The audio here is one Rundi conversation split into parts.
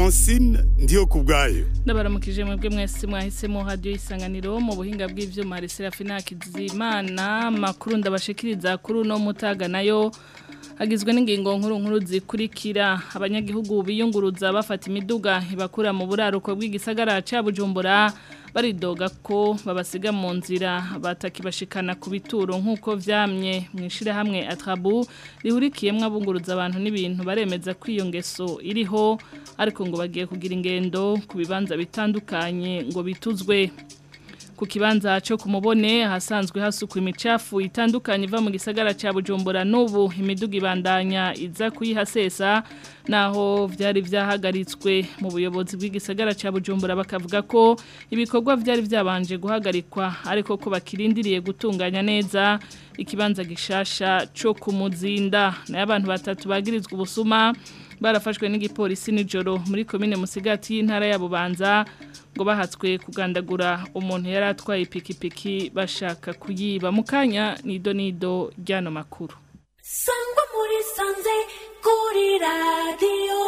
francine ndiyo ku bwayo ndabaramukije mwebwe mwese mwahisemo hadiyo isanganiro mu buhinga bw'ivyuma Serafina Kizimana makuru ndabashikiriza kuri uno mutaga nayo agizwe n'ingingo nkuru nkuru zikurikira abanyagihugu biyunguruza bafata imiduga ibakura mu buraruko bw'igisagara ca Bujumbura baridoga ko babasiga mu nzira batakibashikana ku bituro nk'uko vyamye mwishire hamwe atrabu rihurikiyemwo abunguruza abantu n'ibintu baremeza ko iyo ngeso iriho ariko ngo bagiye kugira ingendo ku bibanza bitandukanye ngo bituzwe ku kibanza cyo kumubone hasanzwe hasukwa imicafu itandukanye iva mu gisagara cya Bujumbura n'ubu imiduga ibandanya iza kuyihasesa naho byari byahagaritswe mu buyobozi bw'igisagara cya Bujumbura bakavuga ko ibikorwa byari byabanje guhagarikwa ariko ko bakirindiriye gutunganya neza ikibanza gishasha cyo kumuzinda nayo abantu batatu bagirizwa ubusuma barafashwe n'igipolisi nijoro muri komine musigati y'intara ya Bubanza ngo bahatswe kugandagura umuntu yari atwaye ipikipiki bashaka kuyiba mu kanya nido nido ryano makuru sangwa muri sanze kuri radiyo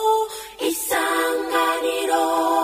isanganiro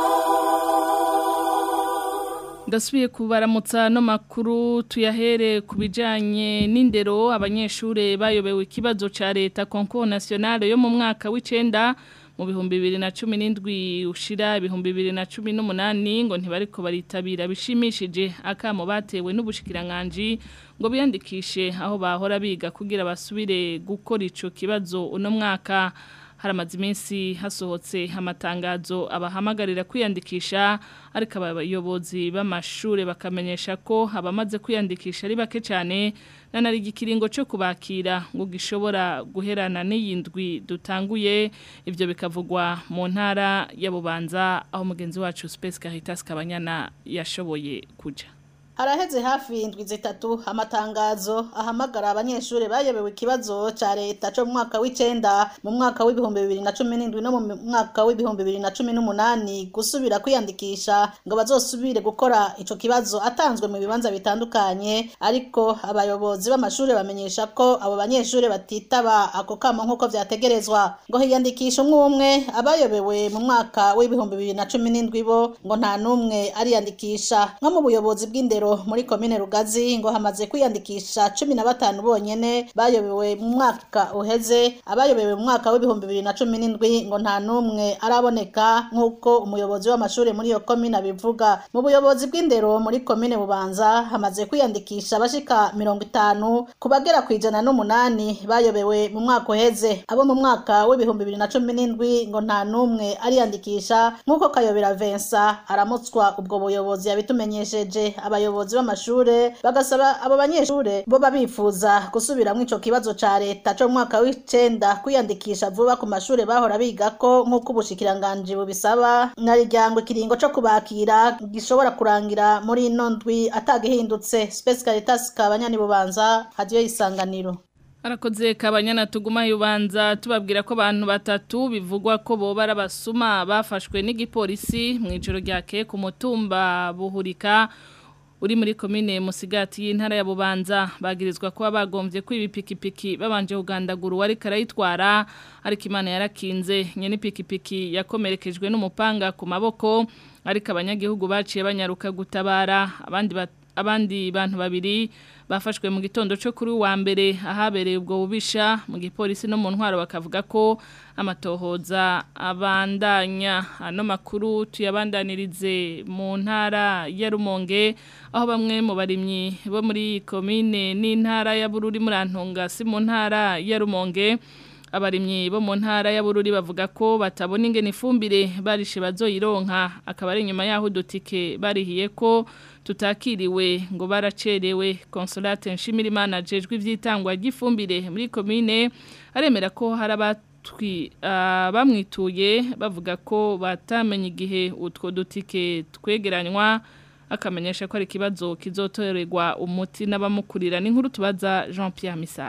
ndasubiye kubaramutsa no makuru tuyahere ku bijyanye n'indero abanyeshuri bayobewe ikibazo cya leta konko nasiyonale yo mu mwaka w'icenda mu bihumbi bibiri na cumi n'indwi ushira ibihumbi bibiri na cumi n'umunani ngo ntibariko baritabira bishimishije akamo batewe n'ubushikiranganji ngo biyandikishe aho bahora biga kugira basubire gukora ico kibazo uno mwaka haramaze iminsi hasohotse amatangazo abahamagarira kwiyandikisha ariko abayobozi b'amashuri bakamenyesha ko abamaze kwiyandikisha ari bake cyane nanari igikiringo cyo kubakira ngo gishobora guherana n'iyindwi dutanguye ibyo bikavugwa mu ntara ya Bubanza aho mugenzi wacu Space Caritas Kabanyana yashoboye kuja Haraheze hafi indwi zitatu amatangazo ahamagara abanyeshuri bayobewe ikibazo ca leta cyo mu mwaka w'icenda mu mwaka w'ibihumbi bibiri na cumi n'indwi no mu mwaka w'ibihumbi bibiri na cumi n'umunani gusubira kwiyandikisha ngo bazosubire gukora ico kibazo atanzwe mu bibanza bitandukanye ariko abayobozi b'amashuri bamenyesha ko abo banyeshuri batitaba ako kamo nk'uko vyategerezwa ngo hiyandikisha umwe umwe abayobewe mu mwaka w'ibihumbi bibiri na cumi n'indwi bo ngo nta n'umwe ariyandikisha nko mu buyobozi bw'indero muri komine Rugazi ngo hamaze kwiyandikisha cumi na batanu bonyene bayobewe mu mwaka uheze abayobewe mu mwaka w'ibihumbi bibiri na cumi n'indwi ngo nta n'umwe araboneka nk'uko umuyobozi w'amashuri muri iyo komine abivuga mu buyobozi bw'indero muri komine Bubanza hamaze kwiyandikisha abashika mirongo itanu ku bagera ku ijana n'umunani bayobewe mu mwaka uheze abo mu mwaka w'ibihumbi bibiri na cumi n'indwi ngo nta n'umwe ariyandikisha nk'uko Kayobera Vincent aramutswa ubwo buyobozi yabitumenyesheje abayobozi abayobozi b'amashure bagasaba abo banyeshure bo babifuza gusubiramwo ico kibazo ca leta co mwaka w'icenda kwiyandikisha vuba ku mashure bahora bigako nk'uko ubushikiranganji bubisaba nariryango ikiringo co kubakira gishobora kurangira muri ino ndwi atagihindutse Space Caritas kabanyani bubanza hadiyo isanganiro Arakoze kabanyana tuguma yubanza tubabwira ko abantu batatu bivugwa ko boba arabasuma bafashwe n'igipolisi mu ijoro ryake ku mutumba buhurika uri muri komine musigati y'intara ya Bubanza bagirizwa kuba bagombye kwibipikipiki babanje kugandagura uwari karayitwara ariko imana yarakinze nyene ipikipiki yakomerekejwe n'umupanga ku maboko ariko abanyagihugu baciye banyaruka gutabara abandi abandi bantu babiri bafashwe mu gitondo cyo kuri wa mbere ahabereye ubwo bubisha mu gipolisi no mu ntwaro bakavuga ko amatohoza abandanya ano makuru tuyabandanirize mu ntara ya Rumonge aho bamwe mu barimyi bo muri komine n'intara ya Bururi muri Antonga si mu ntara ya Rumonge abarimyi bo mu ntara ya Bururi bavuga ko batabona ingene ifumbire barishe bazoyironka akaba ari nyuma yaho dutike barihiye ko tutakiriwe ngo baracerewe consolate nshimirimana jejwe ivyitangwa ry'ifumbire muri komine aremera ko harabatwi uh, bamwituye bavuga ko batamenye igihe utwo dutike twegeranywa akamenyesha ko ari ikibazo kizotorerwa umuti n'abamukurira n'inkuru tubaza Jean Pierre Misago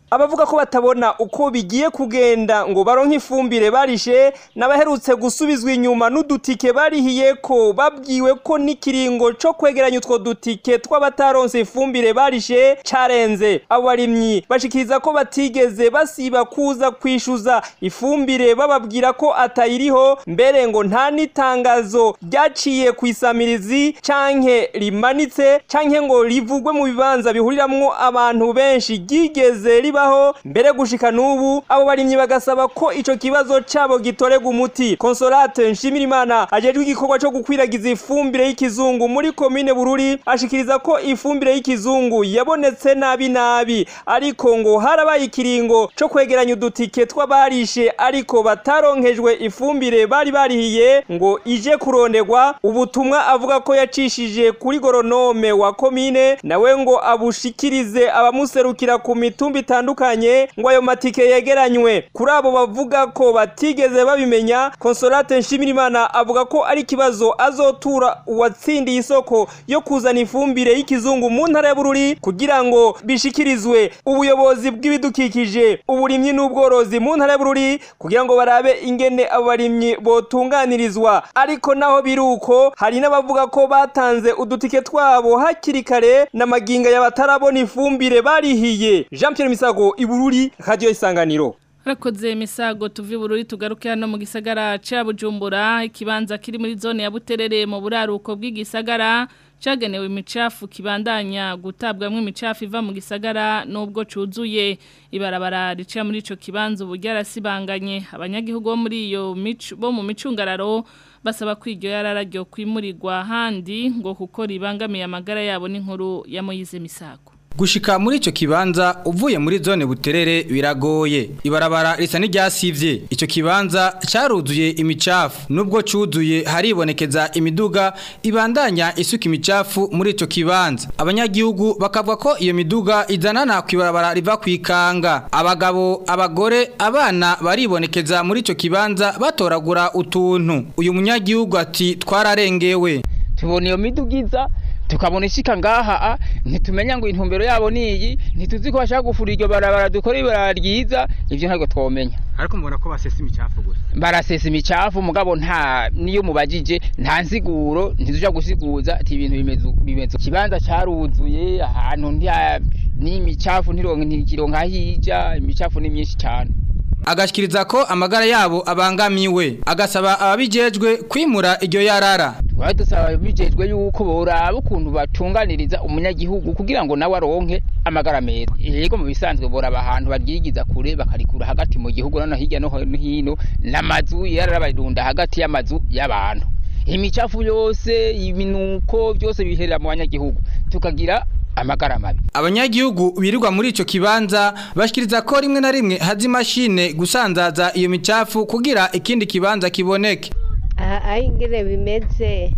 abavuga ko batabona uko bigiye kugenda ngo baronke ifumbire barishe n'abaherutse gusubizwa inyuma n'udutike barihiye ko babwiwe ko n'ikiringo co kwegeranya utwo dutike tw'abataronse ifumbire barishe carenze abo barimyi bashikiriza ko batigeze basiba kuza kwishuza ifumbire bababwira ko atayiriho mbere ngo nta n'itangazo ryaciye ku isamirizi canke rimanitse canke ngo rivugwe mu bibanza bihuriramwo abantu benshi ryigeze ribaho mbere gushika n'ubu abo barimyi bagasaba ko ico kibazo cabo gitorega umuti consolate nshimirimana ajejwe igikorwa co gukwiragiza ifumbire y'ikizungu muri komine bururi ashikiriza ko ifumbire y'ikizungu yabonetse nabi nabi ariko ngo harabaye ikiringo co kwegeranya udutike tw'abarishe ariko bataronkejwe ifumbire bari barihiye ngo ije kuronderwa ubutumwa avuga ko yacishije kuri goronome wa komine nawe ngo abushikirize abamuserukira ku mitumba itandukanye ngo ayo matike yegeranywe kuri abo bavuga ko batigeze babimenya consolate nshimirimana avuga ko ari ikibazo azotura uwatsindiye isoko yo kuzana ifumbire y'ikizungu mu ntara ya bururi kugira ngo bishikirizwe ubuyobozi bw'ibidukikije uburimyi n'ubworozi mu ntara ya bururi kugira ngo barabe ingene abo barimyi botunganirizwa ariko naho biri uko hari n'abavuga ko batanze udutike twabo hakiri kare n'amaginga y'abatarabona ifumbire barihiye Jean Pierre Misago ibururi radio isanganiro Harakoze misago tuvi bururi tugaruke hano mu gisagara ca Bujumbura ikibanza kiri muri zone ya Buterere mu buraruko bw'igisagara cagenewe imicafu kibandanya gutabwamwo imicafu iva mu gisagara nubwo cuzuye ibarabara rica muri ico kibanza ubu ryarasibanganye abanyagihugu bo muri iyo mico bo mu micungararo basaba ko iryo yarara ryo kwimurirwa handi ngo kuko ribangamiye amagara yabo n'inkuru ya Moyize Misago Gushika muri ico kibanza uvuye muri zone buterere biragoye. Ibarabara risa n'iryasivye. Ico kibanza caruzuye imicafu. Nubwo cuzuye haribonekeza imiduga ibandanya isuka imicafu muri ico kibanza. Abanyagihugu bakavuga ko iyo miduga izanana ku ibarabara riva kwikanga. Abagabo, abagore, abana baribonekeza muri ico kibanza batoragura utuntu. Uyu munyagihugu ati twararengewe. tubona iyo midugiza tukabona ishika ngaha ntitumenya ngo intumbero yabo niyi ntituzi ko bashaka gufura iryo barabara dukora ibarabara ryiza ivyo ntabwo twomenya Ariko mbona ko basesa imicafu gusa. barasesa imicafu mugabo nta niyo mubajije nta nsiguro ntituja gusiguza ati ibintu bimeze bimeze ikibanza caruzuye ahantu nta n'imicafu ntironke ntikironka hija imicafu ni myinshi cyane agashikiriza ko amagara yabo abangamiwe agasaba ababijejwe kwimura iryo yarara twari dusaba bijejwe yuko boraba ukuntu batunganiriza umunyagihugu kugira ngo nawe aronke amagara meza yego mu bisanzwe boraba ahantu baryigiza kure bakarikura hagati mu gihugu nano hirya no hino n'amazu yarara barunda hagati y'amazu y'abantu imicafu yose ibinuko byose biherera mu banyagihugu tukagira amagara mabi abanyagihugu birirwa muri ico kibanza bashikiriza ko rimwe na rimwe hazi imashine gusanzaza iyo micafu kugira ikindi kibanza kiboneke aha ingene bimeze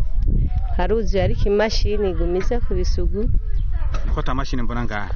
haruzuye ariko imashini igumiza ku bisugu ko ta mashine mbona ngaha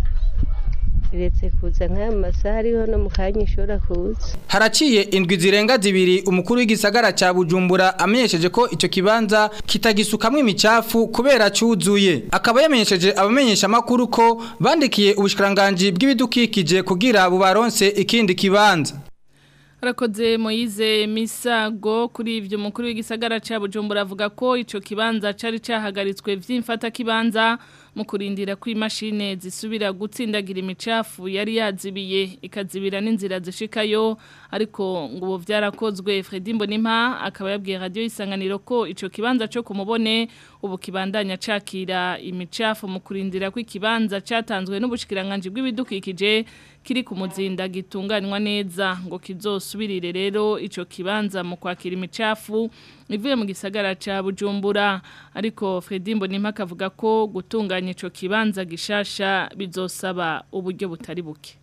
iretse kuza nk'aya masaha ariho no mu kanya ishobora kuza haraciye indwi zirenga zibiri umukuru w'igisagara ca Bujumbura amenyesheje ko ico kibanza kitagisukamwe imicafu kubera cuzuye akaba yamenyesheje abamenyesha makuru ko bandikiye ubushikiranganje bw'ibidukikije kugira bubaronse ikindi kibanza Harakoze Moize Misago kuri ivyo mukuru w'igisagara ca Bujumbura avuga ko ico kibanza cari cahagaritswe vy'imfata kibanza mu kurindira ko imashine zisubira gutsindagira imicafu yari yazibiye ikazibira n'inzira zishikayo ariko ngo ubu vyarakozwe Fredy Mbonimpa akaba yabwiye radio isanganiro ko ico kibanza cyo kumubone ubu kibandanya cakira imicafu mu kurindira ko ikibanza catanzwe n'ubushikiranganje bw'ibidukikije kiri ku muzinda gitunganywa neza ngo kizosubirire rero ico kibanza mu kwakira imicafu ivuye mu gisagara ca Bujumbura ariko Fredy Mbonimpa akavuga ko gutunganya ico kibanza gishasha bizosaba uburyo butari buke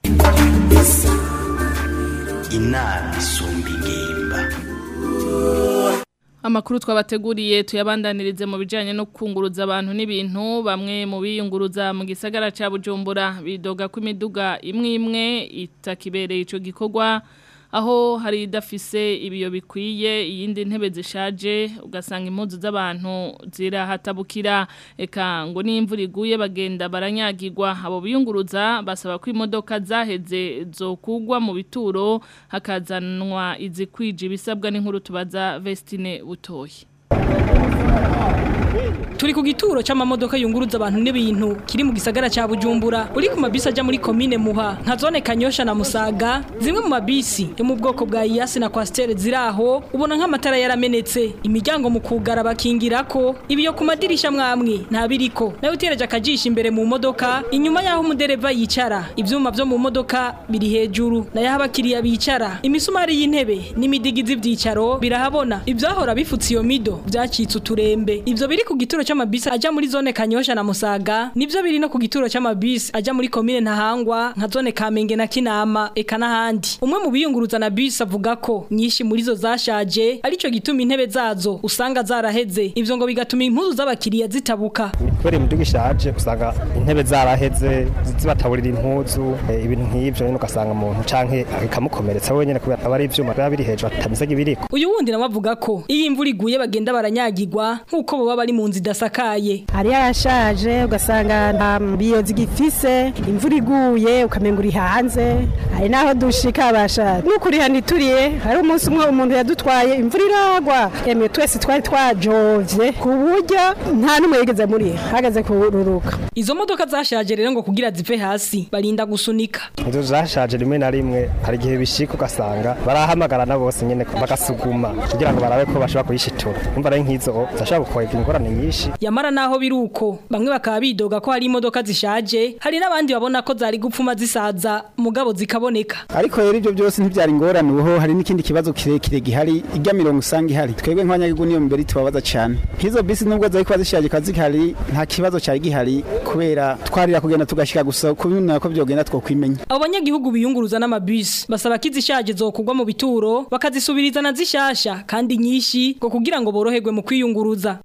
inama isumba ingimba Amakuru twabateguriye tuyabandanirize mu bijanye no kunguruza abantu n'ibintu bamwe mu biyunguruza mu gisagara ca Bujumbura bidoga ko imiduga imwe imwe itakibereye ico gikorwa aho hari idafise ibiyo bikwiye iyindi ntebe zishaje ugasanga impuzu z'abantu zirahatabukira eka ngo n'imvura iguye bagenda baranyagirwa abo biyunguruza basaba ko imodoka zaheze zokugwa mu bituro hakazanwa izikwije ibisabwa n'inkuru tubaza Vestine Butoyi Turi ku gituro c'amamodoka yunguruza abantu n'ibintu kiri mu gisagara ca Bujumbura uri ku mabisi aja muri commune Muha nka zone Kanyosha na Musaga zimwe mu mabisi yo mu bwoko bwa Iyasi na Coaster ziraho ubona nk'amatara yaramenetse imiryango mu kugara bakingirako ibiyo ku madirisha mwamwe nta biriko nayo utereje akajisha imbere mu modoka inyuma yaho umudereva yicara ivyuma vyo mu modoka biri hejuru nayo aho abakiriya bicara imisumari y'intebe n'imidigizi vyicaro birahabona ivyahora bifutse iyo mido vyacitse uturembe ivyo biri ku gituro c'amabisi aja muri zone Kanyosha na Musaga nivyo biri no ku gituro c'amabisi aja muri commune Ntahangwa nka zone Kamenge na Kinama eka n'ahandi umwe mu biyunguruza na bisi avuga ko nyinshi muri zo zashaje arico gituma intebe zazo usanga zaraheze ivyo ngo bigatuma impuzu z'abakiriya zitabuka kubera imiduga ishaje usanga intebe zaraheze zibataburira impuzu eh, ibintu nk'ivyo nyene ugasanga umuntu canke ikamukomeretsa wenyene kubera aba ari ivyuma biba biri hejuru atameze nk'ibiriko uyu wundi nawe avuga ko iyo imvura iguye bagenda baranyagirwa nk'uko boba bari mu nzu idasakaye hari yarashaje ugasanga nta biyo zigifise imvura iguye ukamenga uri hanze hari n'aho dushika basha n'ukuri hanituriye hari umunsi umwe umuntu yadutwaye imvura iragwa emwe twese twari twajovye ku buryo nta n'umwe yigeze muri hagaze kururuka izo modoka zashaje rero ngo kugira zive hasi barinda gusunika izo zashaje rimwe na rimwe hari igihe bishika ugasanga barahamagarana bose nyene bagasuguma kugira ngo barabe ko bashobora kuyishitura umva rero nk'izo zashobora gukwega ingorane nyinshi yamara naho biruko bamwe bakaba bidoga ko hari imodoka zishaje hari n'abandi babona ko zari gupfuma zisaza mugabo zikaboneka ariko rero ibyo byose ntibyari ingorane uho hari n'ikindi kibazo kirekire gihari ijya mirongo usanga ihari twebwe nk'abanyagihugu niyo mbere tubabaza cyane nk'izo bisi nubwo zari kuba zishaje kazi zihari nta kibazo cyari gihari kubera twarira kugenda tugashyika gusa kubimenya ko byogenda twokwimenya abo banyagihugu biyunguruza n'amabisi basaba ko izishaje zokugwa mu bituro bakazisubiriza na zishasha kandi nyinshi ngo kugira ngo boroherwe mu kwiyunguruza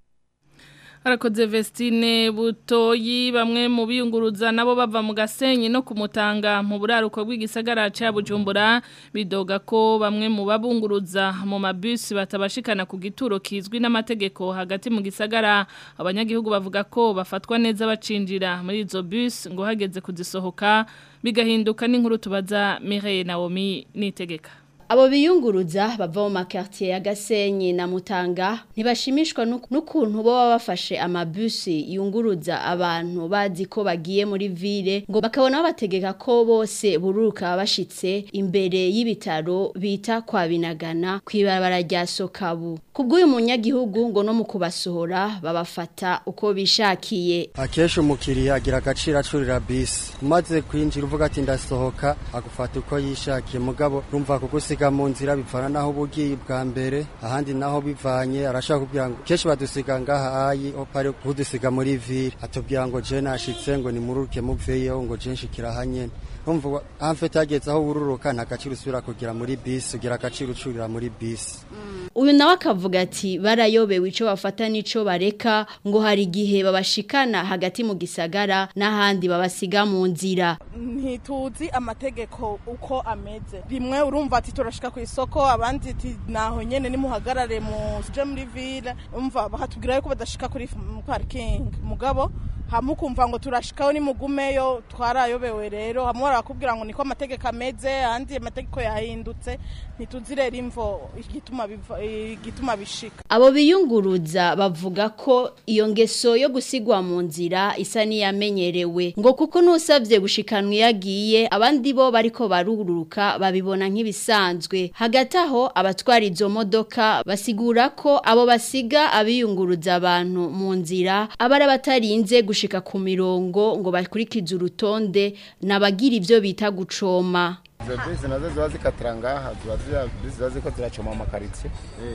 Harakoze Vestine Butoyi bamwe mu biyunguruza nabo bava mu gasenyi no kumutanga mu buraruko bw'igisagara ca Bujumbura bidoga ko bamwe mu babunguruza mu mabisi batabashikana ku gituro kizwi n'amategeko hagati mu gisagara abanyagihugu bavuga ko bafatwa neza bacinjira muri izo bus ngo hageze kuzisohoka bigahinduka n'inkuru tubaza Mireille Naomi nitegeka Abo biyunguruza bava mu makartier ya Gasenyi na Mutanga ntibashimishwa n'ukuntu bo bafashe amabusi yunguruza abantu bazi ko bagiye muri ville ngo bakabona bategeka ko bose bururuka bashitse imbere y'ibitaro bita kwa binagana kwibarabara rya Sokabu kubw'uyu munyagihugu ngo no mu kubasohora babafata uko bishakiye Akesha umukiriya agira agaciro acurira bisi umaze kwinjira uvuga ati ndasohoka agufata uko yishakiye mugabo rumva kugusiga mu nzira bivana naho bugiye bwa mbere ahandi naho bivanye arashaka kubwira ngo kenshi badusiga ngaha ayi opare kudusiga muri ville atubwira ngo je nashitse ngo nimururuke muveyo ngo je nshikira hanyene umva amfete ageze aho ururuka nta gaciro usubira kugira muri bisi ugira agaciro ucurira muri bisi uyu nawe akavuga ati barayobewe icyo bafata n'icyo bareka ngo hari igihe babashikana hagati mu gisagara n'ahandi babasiga mu nzira ntituzi amategeko uko ameze rimwe urumva ati turashika ku isoko abandi ati naho nyene nimuhagarare mu je muri ville umva bakatubwira yuko badashika kuri parking mugabo hamwe ukumva ngo turashikaho nimugumeyo twarayobewe rero hamwe barakubwira ngo niko amategeko ameze ahandi amategeko yahindutse ntituzi rero imvo igituma igituma bishika abo biyunguruza bavuga ko iyo ngeso yo gusigwa mu nzira isa n'iyamenyerewe ngo kuko n'usabye gushikanwa iyo agiye abandi bo bariko barururuka babibona nk'ibisanzwe hagati aho abatwara izo modoka basigura ko abo basiga abiyunguruza abantu mu nzira abari batarinze gushika ku mirongo ngo bakurikize urutonde nabagira ivyo bita gucoma izo bisi nazo ziba zikatira ngaha ziba ziba ziko ziracoma mu makaritsiye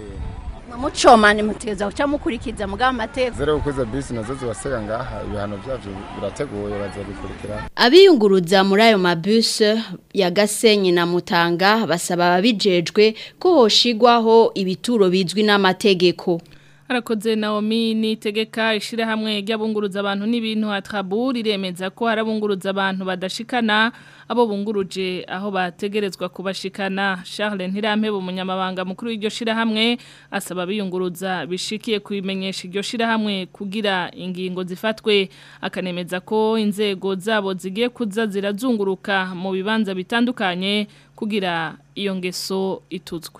mucoma ni mutegeza guca mukurikiza mugabo amategeko zero uko izo bisi nazo zibasega ngaha ibihano byavyo birateguye bazabikurikira abiyunguruza muri ayo mabuse ya Gasenyi na Mutanga basaba ababijejwe ko hoshigwaho ibituro bizwi n'amategeko Harakoze Naomi nitegeka ishirahamwe ry'abunguruza abantu n'ibintu atraburi remeza ko harabunguruza abantu badashikana abo bunguruje aho bategerezwa kubashikana Charles Ntirampe umunyamabanga mukuru w'iryo shirahamwe asaba biyunguruza bishikiye kubimenyesha iryo shirahamwe kugira ingingo zifatwe akanemeza ko inzego zabo zigiye kuza zirazunguruka mu bibanza bitandukanye kugira iyo ngeso ituzwe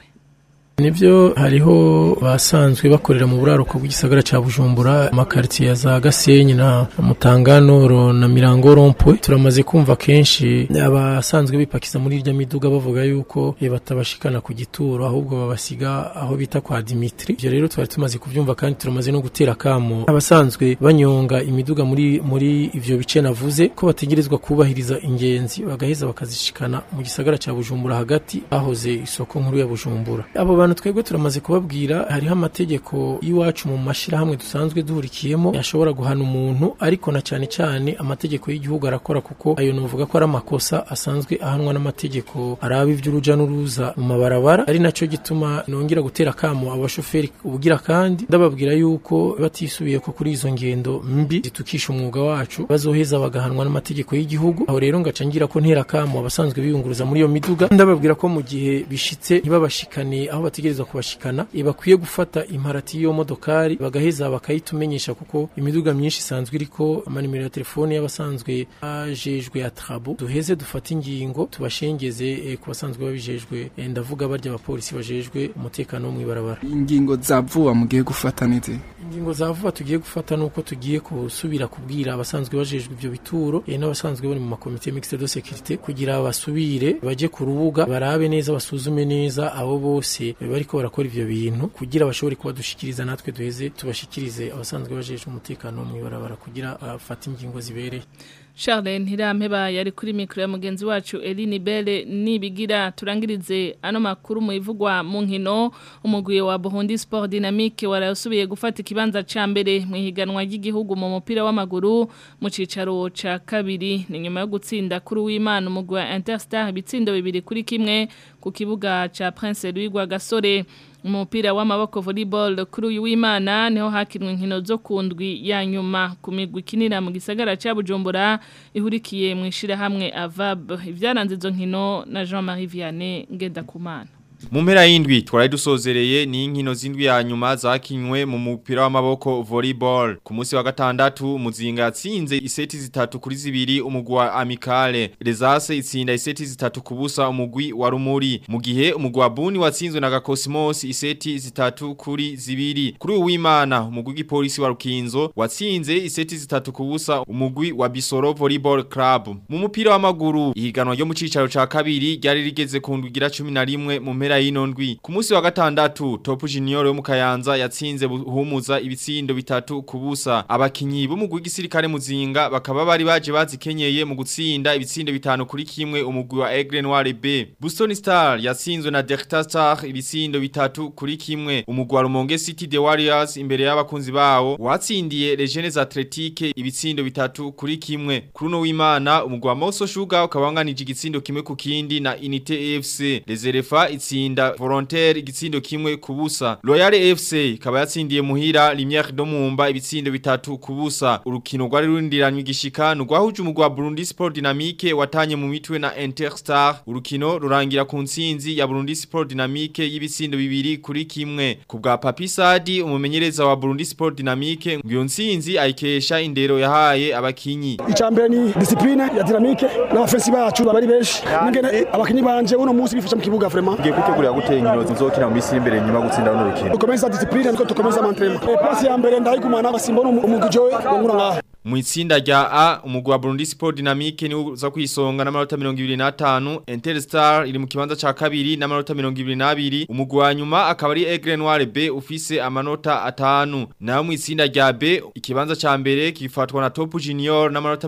Nivyo hariho basanzwe bakorera mu buraruko bw'igisagara ca Bujumbura amakartier ya za Gasenyi na Mutanganoro na Mirango Rompwe turamaze kumva kenshi abasanzwe bipakiza muri irya miduga bavuga yuko e batabashikana ku gituro ahubwo babasiga aho bita kwa Dimitri ivyo rero twari tumaze kuvyumva kandi turamaze no gutera kamo abasanzwe banyonga imiduga muri muri ivyo bice navuze ko bategerezwa kubahiriza ingenzi bagaheza bakazishikana mu gisagara ca Bujumbura hagati ahoze isoko nkuru ya Bujumbura abo bantu twebwe turamaze kubabwira hariho amategeko y'iwacu mu mashirahamwe dusanzwe duhurikiyemo yashobora guhana umuntu ariko na cyane cyane amategeko y'igihugu arakora kuko ayo novuga ko ari amakosa asanzwe ahanwa n'amategeko araba ivy'uruja n'uruza mu mabarabara ari naco gituma nongera gutera kamo abashoferi ubugira kandi ndababwira yuko batisubiye ko kuri izo ngendo mbi zitukisha umwuga wacu bazoheza bagahanwa n'amategeko y'igihugu aho rero ngaca ngira ko ntera kamo abasanzwe biyunguruza muri iyo miduga ndababwira ko mu gihe bishitse ntibabashikane aho bategerezwa kubashikana e bakwiye gufata imparati y'iyo modokari bagaheza bakayitumenyesha kuko imiduga myinshi isanzwe iriko amanimero ya telefone y'abasanzwe bajejwe atrabo duheze dufate ingingo tubashengeze e, ku basanzwe babijejwe e, ndavuga barya abapolisi bajejwe umutekano wo mw'ibarabara ingingo za vuba mugiye gufata nizi ingingo za vuba tugiye gufata nuko tugiye kusubira kubwira abasanzwe bajejwe ivyo bituro e, n'abasanzwe bari mu makomite mixte de sécurité kugira basubire baje ku rubuga barabe neza basuzume neza abo bose bariko barakora ivyo bintu kugira bashobore kuba dushikiriza natwe duheze tubashikirize abasanzwe bajejwe umutekano mu ibarabara kugira afate ingingo zibereye Charles Ntirampeba yari kuri mikro ya mugenzi wacu Eline Belle nibigira turangirize ano makuru mu ivugwa mu nkino umugwiye wa Burundi Sport Dynamique warasubiye gufata ikibanza ca mbere mu higanwa ry'igihugu mu mupira w'amaguru mu cicaro ca kabiri ni nyuma yo gutsinda kuri w'Imana umugwi wa Interstar bitsindo bibiri kuri kimwe ku kibuga ca Prince Louis Gasore umupira w'amaboko volleyball kuri uyu w'Imana niho hakinwe inkino zo kundwi ya nyuma ku migwi kinira mu gisagara ca Bujumbura ihurikiye mu ishira hamwe Avab ivyaranze izo nkino na Jean-Marie Vianney Ngendakumana Mu mpera y'indwi twari dusozereye ni inkino z'indwi ya nyuma zakinywe mu mupira w'amaboko volleyball. Ku munsi wa gatandatu Muzinga yatsinze iseti zitatu kuri zibiri umugwi wa Amicale. Rezase itsinda iseti zitatu kubusa umugwi wa Rumuri. Mu gihe umugwi wa Buni watsinzwe na Gakosmos iseti zitatu kuri zibiri. Kuri uwimana umugwi w'igipolisi wa Rukinzo watsinze iseti zitatu kubusa umugwi wa Bisoro Volleyball Club. Mu mupira w'amaguru ihiganwa ryo mu cicaro ca kabiri ryari rigeze ku ndwigira 11 mu mpera y'ino ndwi ku munsi wa gatandatu Top Junior yo mu Kayanza yatsinze buhumuza ibitsindo bitatu kubusa abakinyi bo mu gisirikare muzinga bakaba bari baje bazikenyeye mu gutsinda ibitsindo bitanu kuri kimwe umugwi wa Aigle Noir B Boston Star yatsinzwe na Delta Star ibitsindo bitatu kuri kimwe umugwi wa Rumonge City The Warriors imbere y'abakunzi bawo watsindiye Legends Athletic ibitsindo bitatu kuri kimwe kuri no w'Imana umugwi wa Moso Sugar ukabanganije igitsindo kimwe ku kindi na Unité FC Reserva itsinda volontaire igitsindo kimwe kubusa Royal FC ikaba yatsindiye muhira Lumière do Mumba ibitsindo bitatu kubusa urukino rwari rundiranywe igishika nugwahuje umugwi wa Burundi Sport Dynamique watanye mu mitwe na Interstar urukino rurangira ku ntsinzi ya Burundi Sport Dynamique y'ibitsindo bibiri kuri kimwe ku bwa Papi Sadi umumenyereza wa Burundi Sport Dynamique ngiyo ntsinzi ayikesha indero yahaye abakinyi icambere ni discipline ya Dynamique n'abafensi bacu bari benshi ningene abakinyi banje uno munsi bifasha mu kibuga vraiment ngiye kwitegurira gutera inkino zizokina mu misi imbere nyuma gutsinda runo rukino dukomeza discipline niko dukomeza amantrema pasi ya mbere ndayigumana basimbona umugwi jowe ngura ngaha mu itsinda rya A umugwi wa Burundi Sport Dynamique ni uza kwisonga n'amanota 25 Interstar iri mu kibanza ca kabiri n'amanota 22 umugwi wa nyuma akaba ari Aigle Noir B ufise amanota atanu naho mu itsinda rya B ikibanza ca mbere kifatwa na Top Junior n'amanota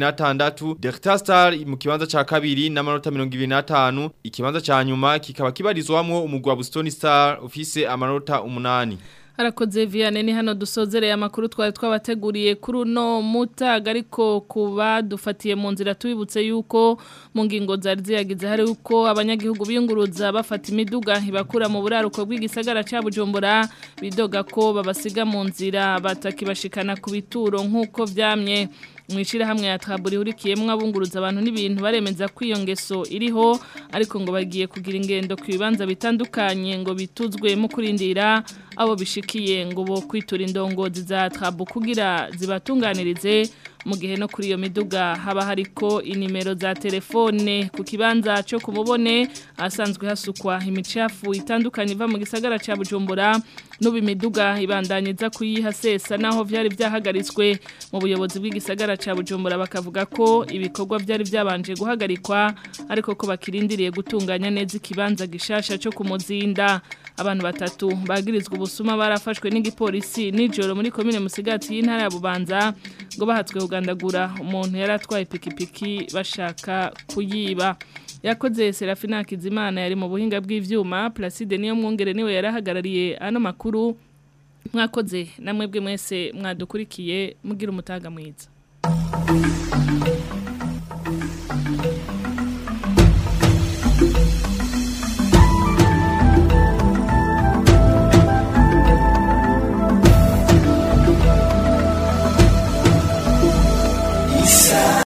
26 Delta Star mu kibanza ca kabiri n'amanota 25 ikibanza ca nyuma kikaba kibarizwamwo umugwi wa Boston Star ufise amanota 8 Harakoze Vianney ni hano dusozereye amakuru twari twabateguriye kuri uno mutaga ariko kuba dufatiye mu nzira tubibutse yuko mu ngingo zari ziyagize hari uko abanyagihugu biyunguruza bafata imiduga ibakura mu buraruko bw'igisagara ca Bujumbura bidoga ko babasiga mu nzira batakibashikana ku bituro nk'uko vyamye mwishira hamwe ya taburi hurikiyemwe abunguruza abantu n'ibintu baremeza ko iyo ngeso iriho ariko ngo bagiye kugira ingendo ku bibanza bitandukanye ngo bituzwe mu kurindira abo bishikiye ngo bo kwitura indongozi za tabu kugira zibatunganirize mu gihe no kuri iyo miduga haba hariko inimero za telefone ku kibanza cyo kumubone asanzwe hasukwa imicafu itandukanye iva mu gisagara ca Bujumbura n'ubu imiduga ibandanyiza kuyihasesa naho vyari vyahagaritswe mu buyobozi bw'igisagara ca Bujumbura bakavuga ko ibikorwa vyari vyabanje guhagarikwa ariko ko bakirindiriye gutunganya neza ikibanza gishasha cyo kumuzinda abantu batatu bagirizwa ubusuma barafashwe n'igipolisi nijoro muri komine Musigati y'intara ya Bubanza ngo bahatswe kugandagura umuntu yari atwaye ipikipiki bashaka kuyiba yakoze Serafina Kizimana yari mu buhinga bw'ivyuma Placide niyo mwongere niwe yarahagarariye ano makuru mwakoze namwe bwe mwese mwadukurikiye mugira umutaga mwiza